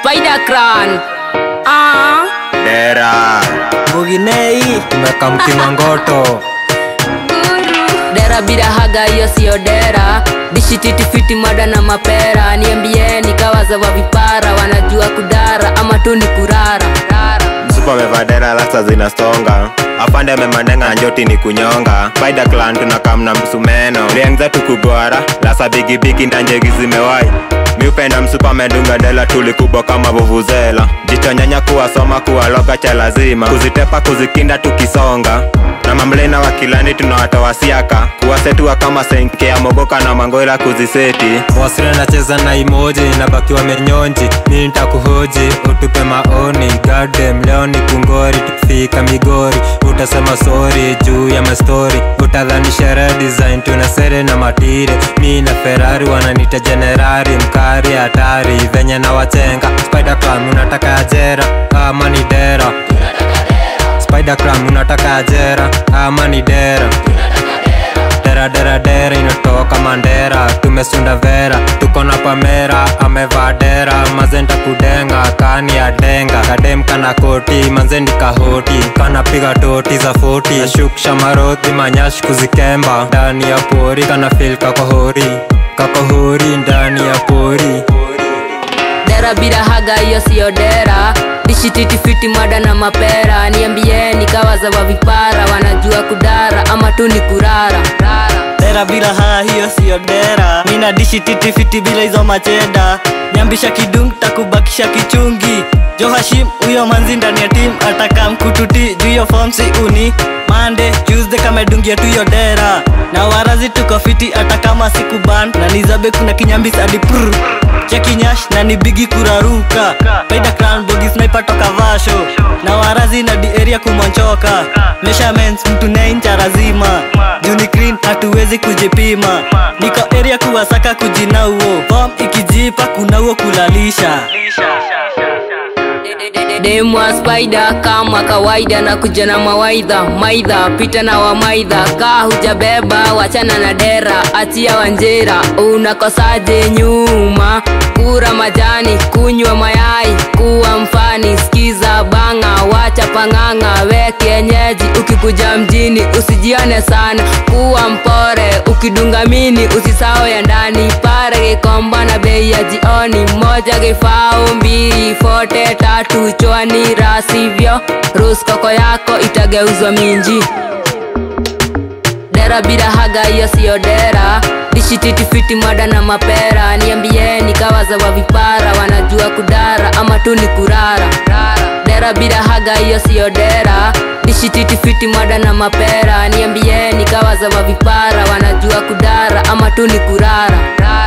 Spider Clan. Ah, Dera Muginei tumekamtima ngoto dera bila haga hiyo siyo dera. Dishi titi fiti mada na mapera. Niambieni kawaza wa vipara wanajua kudara ama tu ni kurara. msupa amevaa dera rasta zinasonga afande amemandenga njoti ni kunyonga Spider clan tunakamna msumeno riang zetu kugwara lasa bigibigi na njegi zimewai miupenda msupa amedunga dela tulikubwa kama vuvuzela jichonyanya kuwasoma kuwaloga cha lazima kuzitepa kuzikinda tukisonga na mamlena wa kilani tunawatoa siaka kuwasetua kama senke ya mogoka na mangoila kuziseti wasira nacheza na imoji nabaki wamenyonji mi ntakuhoji utupe maoni gadem leo ni kungori tukifika migori utasema sori juu ya mastori utadhani sherehe design tuna sere na matire mi na ferari wananita jenerari mkari hatari venye na wachenga spider clam unataka ajera ama ni dera spider clam unataka ajera ama ni dera dera dera dera inatoka mandera tumesunda vera tuko na pamera amevaa dera mazenda kudenga kani ya denga kadem kana koti manzendi kahoti kanapiga toti za foti nashukisha maroti manyashi kuzikemba ndani ya pori kana fil kakohori kakohori ndani ya pori Dera bila haga hiyo siyo dera. Dishi titi fiti mada na mapera. Niambieni kawaza wa vipara wanajua kudara ama tu ni kurara. Dera bila haa hiyo siyo dera Mina dishi titi fiti bila hizo macheda Nyambisha kidung takubakisha kichungi Jo Hashim huyo manzi ndani ya team ataka mkututi juu hiyo form si uni Monday, Tuesday kamedungia tu hiyo dera Na warazi tuko fiti hata kama siku ban Na nizabe kuna kinyambis hadi prr Cheki nyash na ni bigi kuraruka Paida crown bogi sniper toka vasho Na warazi na di area kumonchoka Measurements mtu neincha razima Juni clean hatuwezi kujipima Niko area kuwasaka kujinauo Form ikijipa kunauo kulalisha Demwa spider kama kawaida na kuja na mawaidha maidha pita na wamaidha kaa hujabeba wachana na dera achia wanjera unakosaje nyuma kura majani kunywa mayai kuwa mfani skiza banga wacha pang'ang'a we kienyeji ukikuja mjini usijione sana kuwa mpore ukidunga mini usisao ya ndani pare kikomba na bei ya jioni moja kifao mbili fote tatu chwani rasivyo ruskoko yako itageuzwa minji dera bila haga hiyo siyo dera dishi titi fiti mada na mapera niambieni kawaza wa vipara wanajua kudara ama tu ni kurara dera bila haga hiyo siyo dera dishi titi fiti mada na mapera niambieni kawaza wa vipara wanajua kudara ama tu ni kurara